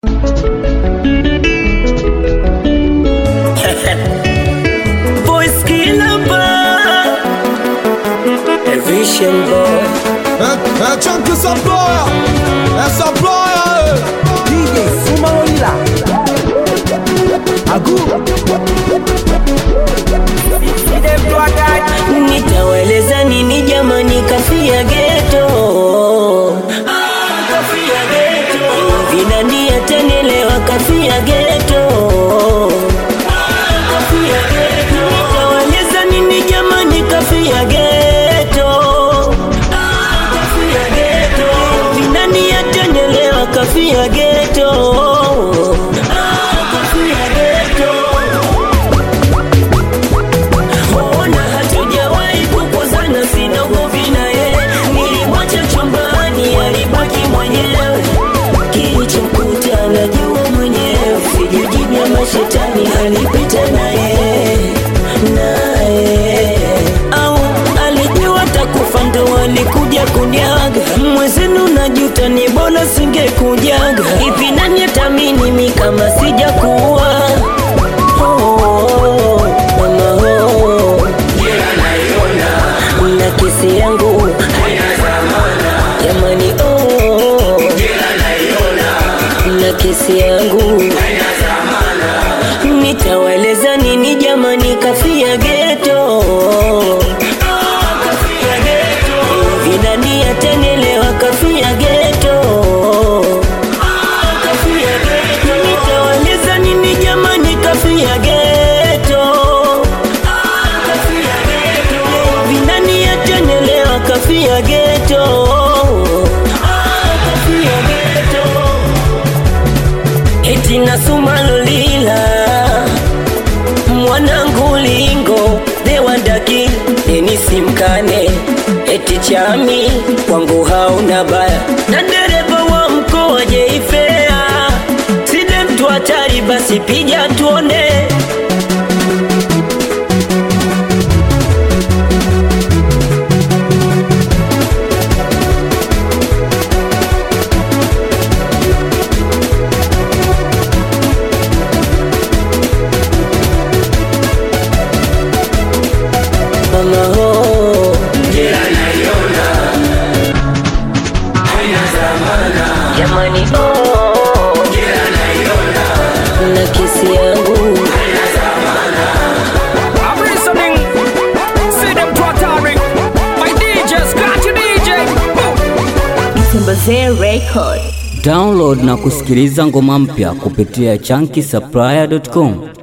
Voice killer bar. A vision boy. Un, un chunky supplier, un supplier. DJ Sumaolila Agu Nitaweleza nini jamani, kafia geto vinani atenelewa, kafia geto Nitaweleza nini jamani, kafia geto vinani atenelewa, kafia geto kafia geto Ona hatujawahi kukosana, sina ugomvi naye. Nilimwacha chumbani, alibaki mwenyewe. Kilichokuta najua mwenyewe, sijijibia mashetani alipita naye naye, au alijua takufa ndo alikuja kunyaga. Mwezenu najuta, ni bora singekujaga. Hivi nani atamini mi kama sijakuwa Oh, mama, oh. na kesi yangu jamani, oh. na kesi yangu nitaweleza nini jamani, kafia geto vinani atenelewa, kafia geto nitaweleza nini jamani, kafia geto vinani atenelewa, kafia geto eti nasumalolila mwanangu lingo dewandaki enisimkane eti chami kwangu hauna baya na dereva wa mkoa jeifea side mtu hatari basi pija tuone mama ho jamani oh na kesi yangu I'm listening See them to attack My DJ Scratch DJ Tembezee Record. Download na kusikiliza ngoma mpya kupitia chunky supplier.com.